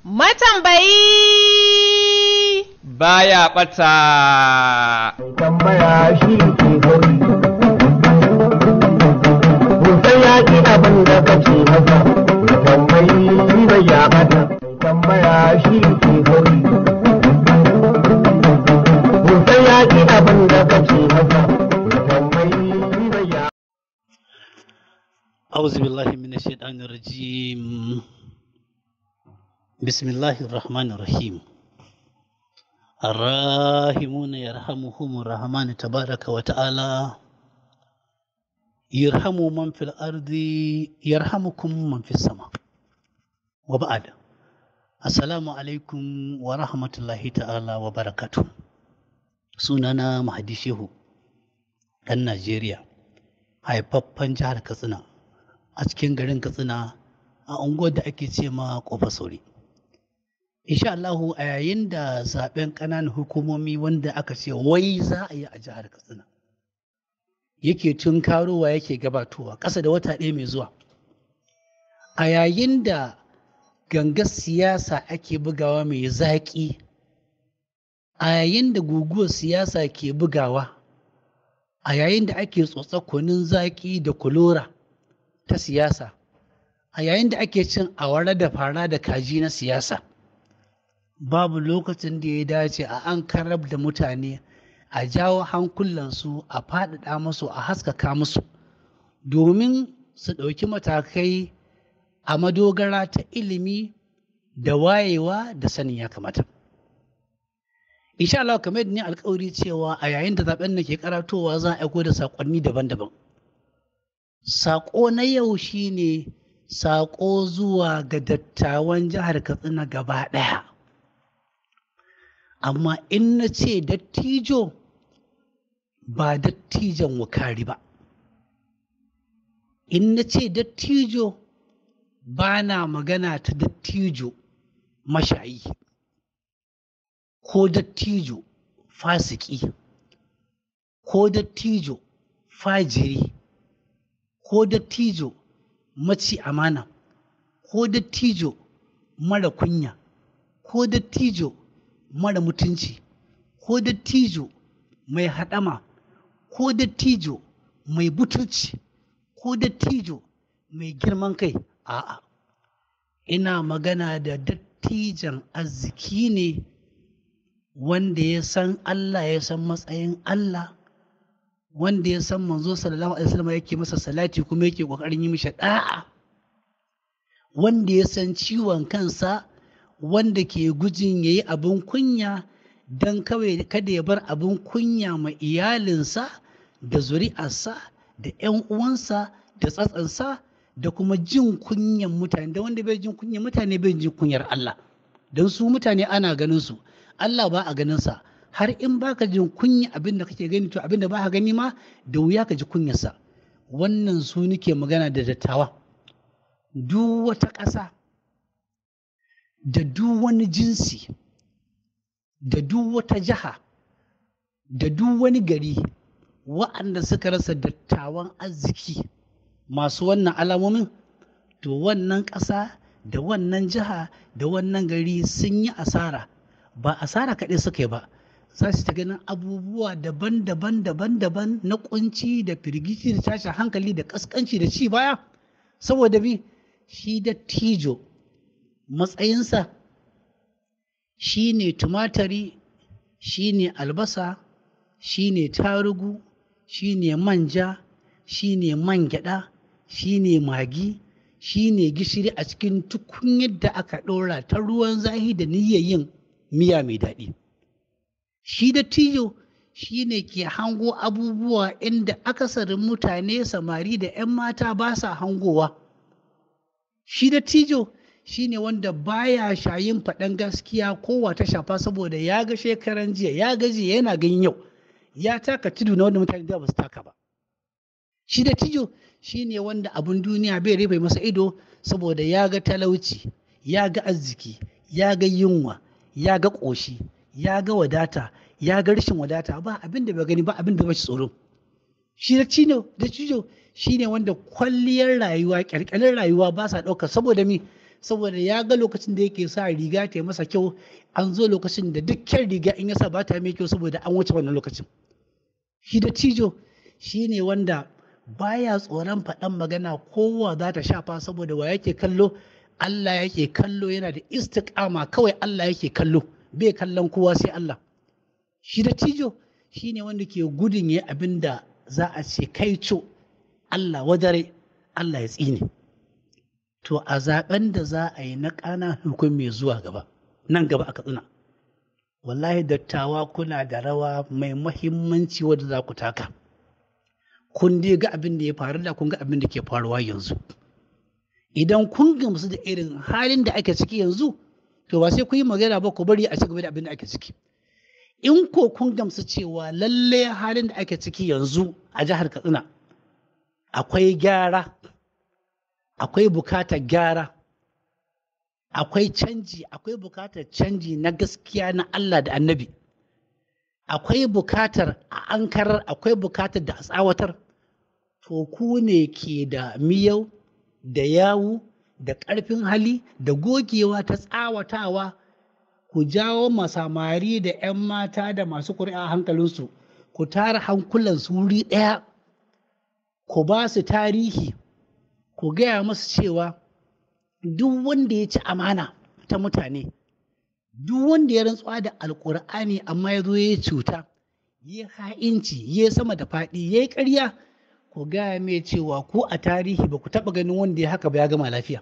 matambayi baya ɓata. tambaya shi ke gari Musan ya ki abin da kace masa tambayi bai ya bata tambaya shi ke gari Musan ya ki abin da kace masa tambayi bai ya أعوذ بالله من الشيطان الرجيم بسم الله الرحمن الرحيم الراحمون يرحمهم الرحمن تبارك وتعالى يرحم من في الأرض يرحمكم من في السماء وبعد السلام عليكم ورحمة الله تعالى وبركاته سنانا مهدي شيخو ɗan Najeriya haifaffen jihar Katsina a cikin garin Katsina a unguwar da ake ce ma Kofa Sauri. Insha Allahu a yayin da zaben ƙananan hukumomi wanda aka ce wai za a yi a jihar Katsina yake tun karowa yake gabatowa ƙasa da wata ɗaya mai zuwa. A yayin da gangar siyasa ake bugawa mai zaƙi, a yayin da guguwar siyasa ke bugawa, a yayin da ake tsotsa kunun zaƙi da kulora ta siyasa, a yayin da ake cin awara da fara da kaji na siyasa. babu lokacin da ya dace a an karab da mutane a jawo hankulansu a faɗaɗa musu a haskaka musu domin su ɗauki matakai a madogara ta ilimi da wayewa da sanin ya kamata. insha Allah kamar yadda ni alkawari cewa a yayin da zaben nan ke karatowa za a aiko da saƙonni daban-daban saƙo na yau shine saƙo zuwa ga dattawan jihar Katsina gaba ɗaya amma in na ce dattijo ba dattijan wukari ba in na ce dattijo ba na magana ta dattijo mashayi ko dattijo fasiki ko dattijo fajiri ko dattijo maci amana ko dattijo mara kunya ko dattijo mara mutunci ko dattijo mai haɗama ko dattijo mai butulci ko dattijo mai girman kai a'a ina magana da dattijan arziki ne wanda ya san Allah ya san matsayin Allah wanda ya san manzo sallallahu alaihi wasallam yake masa salati kuma yake kokarin yi mishi da'a wanda ya san ciwon kansa wanda ke gujin yayi abin kunya don kawai kada ya bar abin kunya ma iyalinsa da zuri'arsa da 'yan uwansa da tsatsansa da kuma jin kunyan mutane da wanda bai jin kunyan mutane bai jin kunyar Allah don su mutane ana ganin su Allah ba a ganinsa har in baka jin kunya abin da kake gani to abin da ba ka gani ma da wuya ka ji kunyarsa wannan su nake magana da dattawa duk wata ƙasa da duk wani jinsi da duk wata jiha da duk wani gari wa'anda suka rasa dattawan arziki masu wannan alamomin to wannan ƙasa da wannan jiha da wannan gari sun yi asara ba asara kaɗai suka yi ba za su ta ganin abubuwa daban-daban daban-daban na kunci da firgici da tashin hankali da ƙasƙanci da ci baya saboda bi shi dattijo matsayinsa shi ne tumatari shi ne albasa shi ne tarugu shi ne manja shi ne man gyaɗa shi ne magi shi ne gishiri a cikin tukunyar da aka ɗora ta ruwan zahi da niyyar yin miya mai daɗi shi dattijo shi ne ke hango abubuwa inda akasarin mutane samari da 'yan mata ba sa hangowa shi dattijo shi ne wanda baya shayin faɗan gaskiya kowa ta shafa saboda ya ga shekaran jiya ya ga jiya yana ganin yau ya taka tudu na wanda mutane da ba su taka ba shi dattijo shi ne wanda abin duniya bai rufe masa ido saboda ya ga talauci ya ga arziki ya ga yunwa ya ga ƙoshi ya ga wadata ya ga rashin wadata ba abin da bai gani ba abin da ba shi tsoro shi da cino da cijo shi ne wanda kwalliyar rayuwa kyalkyalin rayuwa ba sa ɗauka saboda mi saboda ya ga lokacin da yake sa riga ta yi masa kyau an zo lokacin da dukkan riga in ya sa ba ta mai kyau saboda an wuce wannan lokacin shi da cijo shi ne wanda baya tsoron faɗan magana kowa za ta shafa saboda wa yake kallo Allah yake kallo yana da istiƙama kawai Allah yake kallo bai kallon kowa sai Allah shi da cijo shi ne wanda ke gudun ya abin da za a ce kai co Allah wadare Allah ya tsine to a zaben da za a yi na ƙana hukun mai zuwa gaba nan gaba aka tsina wallahi dattawa kuna da rawa mai mahimmanci wadda za ku taka kun dai ga abin da ya faru da kun ga abin da ke faruwa yanzu idan kun gamsu da irin halin da ake ciki yanzu to ba sai ku yi magana ba ku bari a ci gaba da abin da ake ciki in ko kun gamsu cewa lalle halin da ake ciki yanzu a jihar katsina akwai gyara akwai bukatar gyara akwai canji akwai bukatar canji na gaskiya na Allah da annabi akwai bukatar a ankarar akwai bukatar da a tsawatar to ku ne ke da miyau da yawu da ƙarfin hali da gogewa ta tsawatawa ku jawo masamari da 'yan mata da masu ƙuri'a hankalinsu ku tara hankulansu wuri ɗaya ku ba su tarihi ku gaya musu cewa duk wanda ya ci amana ta mutane duk wanda ya rantsuwa da alkur'ani amma ya zo ya cuta ya ha'inci ya sama da faɗi ya yi ƙarya ku gaya mai cewa ku a tarihi ba ku taɓa ganin wanda ya haka ba ya gama lafiya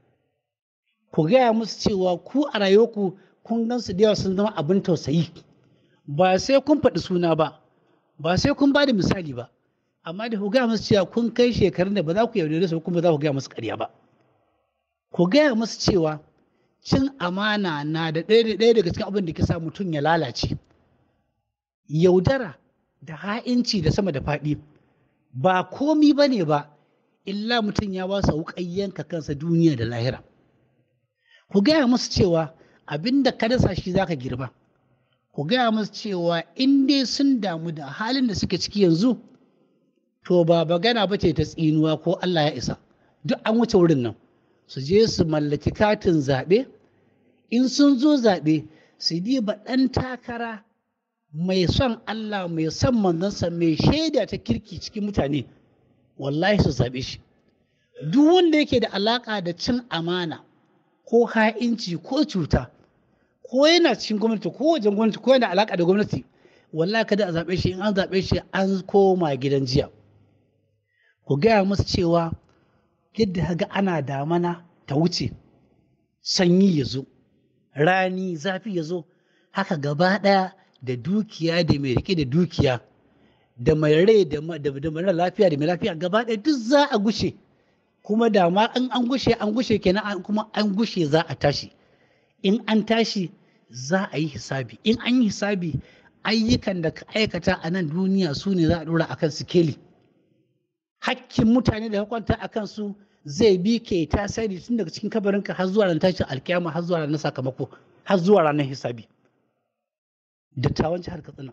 ku gaya musu cewa ku a rayuwarku kun gan su da yawa sun zama abin tausayi ba sai kun faɗi suna ba ba sai kun ba da misali ba amma da ku gaya musu cewa kun kai shekarun da ba za ku yaudare su kuma za ku gaya musu ƙarya ba ku gaya musu cewa cin amana na da ɗaya daga cikin abin da ke sa mutum ya lalace yaudara da ha'inci da sama da faɗi ba komi ba ne ba illa mutum ya ba su yanka kansa duniya da lahira ku gaya musu cewa abin da ka dasa shi zaka girba ku gaya musu cewa in dai sun damu da halin da suke ciki yanzu to ba magana ba ce ta tsinuwa ko Allah ya isa duk an wuce wurin nan su je su mallaki katin zaɓe in sun zo zaɓe su diba ɗan takara mai son Allah mai son manzansa mai shaida ta kirki cikin mutane wallahi su zaɓe shi duk wanda yake da alaƙa da cin amana ko ha'inci ko cuta ko yana cikin gwamnati ko wajen gwamnati ko yana alaƙa da gwamnati wallahi kada a zaɓe shi in an zaɓe shi an koma gidan jiya ku gaya musu cewa yadda ga ana damana ta wuce sanyi ya zo rani zafi ya zo haka gaba ɗaya da dukiya da mai rike da dukiya da mai rai da mara lafiya da mai lafiya gaba ɗaya duk za a gushe kuma da ma an an gushe an gushe kenan kuma an gushe za a tashi in an tashi za a yi hisabi in an yi hisabi ayyukan da ka aikata a nan duniya su ne za a ɗora akan sikeli hakkin mutane da kwanta a kansu zai bi ke tasiri tun daga cikin kabarinka har zuwa ran tashin alkiyama har zuwa ranar sakamako har zuwa ranar hisabi dattawan jihar katsina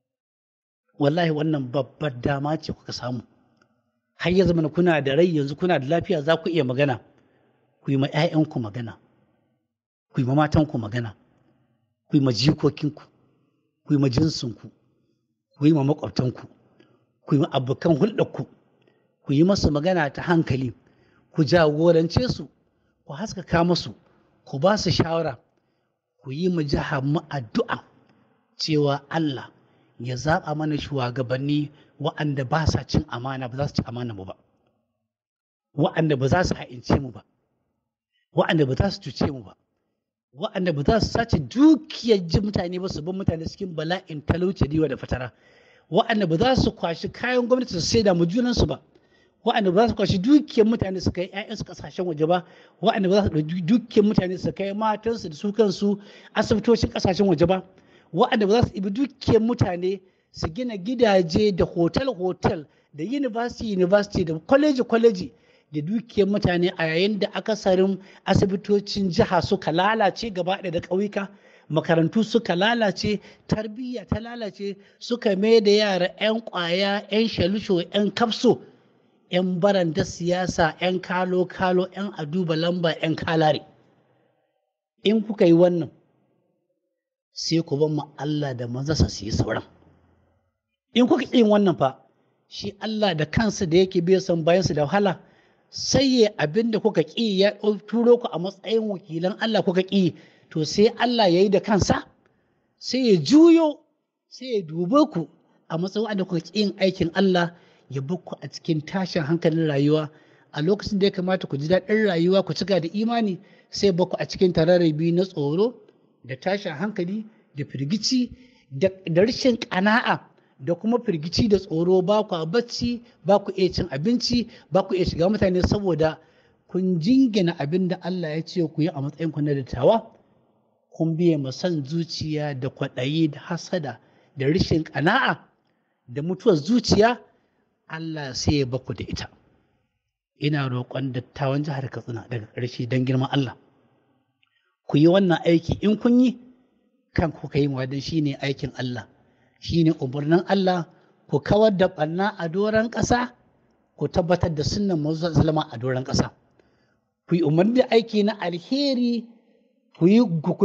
wallahi wannan babbar dama ce kuka samu har ya zama kuna da rai yanzu kuna da lafiya za ku iya magana ku yi ma 'ya'yanku magana ku yi ma matanku magana ku yi ma jikokinku ku yi ma jinsinku ku yi ma makwabtanku ku yi ma abokan hulɗarku ku yi masu magana ta hankali ku jagorance su ku haskaka masu ku ba su shawara ku yi mu jihar mu addu'a cewa Allah ya zaɓa mana shugabanni wa'anda ba sa cin amana ba za su ci amana mu ba wa'anda ba za su ha'ince mu ba wa'anda ba za su cuce mu ba wa'anda ba za su sace dukiyar ji mutane ba su bin mutane cikin bala'in talauci diwa da fatara wa'anda ba za su kwashi kayan gwamnati su saida mu junansu ba wa'anda ba za su kwashi dukiyar mutane su kai 'ya'yansu kasashen waje ba wa'anda ba za su ɗauki dukiyar mutane su kai matansu da su kansu asibitocin kasashen waje ba wa'anda ba za su ɗibi dukiyar mutane su gina gidaje da hotel-hotel da university-university da kwaleji-kwaleji da dukiyar mutane a yayin da akasarin asibitocin jiha suka lalace gaba ɗaya da ƙauyuka makarantu suka lalace tarbiyya ta lalace suka mai da yara 'yan ƙwaya 'yan shalusho 'yan kafso 'yan baranda siyasa 'yan kalo-kalo 'yan aduba lamba 'yan kalare in kuka yi wannan sai ku ban mu Allah da manzansa su yi sauran in kuka yin wannan fa shi Allah da kansa da yake bai son bayansu da wahala sai ya abin da kuka ƙi ya turo ku a matsayin wakilan Allah kuka ƙi to sai Allah ya yi da kansa sai ya juyo sai ya dube ku a matsayin da kuka ƙi yin aikin Allah ya bar ku a cikin tashin hankalin rayuwa a lokacin da ya kamata ku ji daɗin rayuwa ku cika da imani sai baku a cikin tararrabi na tsoro da tashin hankali da firgici da rashin ƙana'a da kuma firgici da tsoro ba ku a bacci ba ku iya cin abinci ba ku iya shiga mutane saboda kun jingina abin da Allah ya ce ku yi a matsayin ku na dattawa kun biye ma son zuciya da kwaɗayi da hasada da rashin ƙana'a da mutuwar zuciya Allah sai ya baku da ita ina roƙon dattawan jihar Katsina daga ƙarshe don girman Allah ku yi wannan aiki in kun yi kan ku yi wadan shine aikin Allah shine umarnin Allah ku kawar da ɓanna a doron ƙasa ku tabbatar da sunnan manzo zalama a doron ƙasa ku yi umarni da aiki na alheri ku yi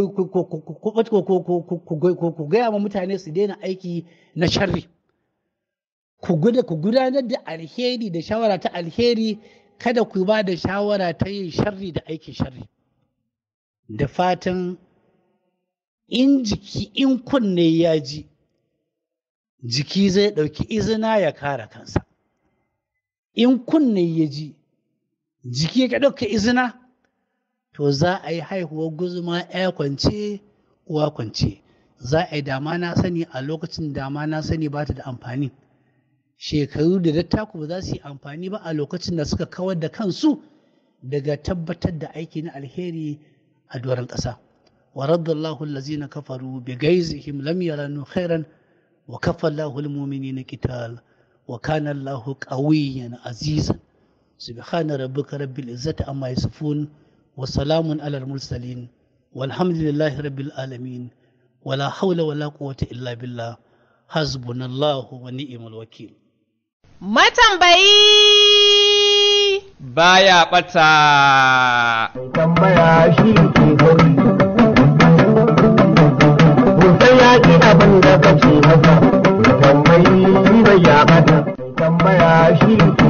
ku gaya wa mutane su daina aiki na sharri ku gudanar da alheri da shawara ta alheri kada ku ba da shawara ta yin sharri da aikin sharri da fatan in jiki in kunne ya ji jiki zai ɗauki izina ya kare kansa in kunne ya ji jiki ya ɗauka izina to za a yi haihuwar guzuma ya kwance uwa kwance za a yi dama na sani a lokacin dama na sani ba ta da amfani shekaru da dattaku ba za su yi amfani ba a lokacin da suka kawar da kansu daga tabbatar da aiki na alheri a doron ƙasa wa raddallahu allazina kafaru bi gaizihim lam yaranu khairan wa kafa Allahu almu'minina qital wa kana Allahu qawiyyan azizan subhana rabbika rabbil izzati amma yasifun wa salamun alal mursalin walhamdulillahi rabbil alamin wala hawla wala quwwata illa billah hasbunallahu wa ni'mal wakil Matambayi baya ɓata. tambaya shi ke gari Musan ya ki abin da kace masa tambayi bai ya bata tambaya shi ke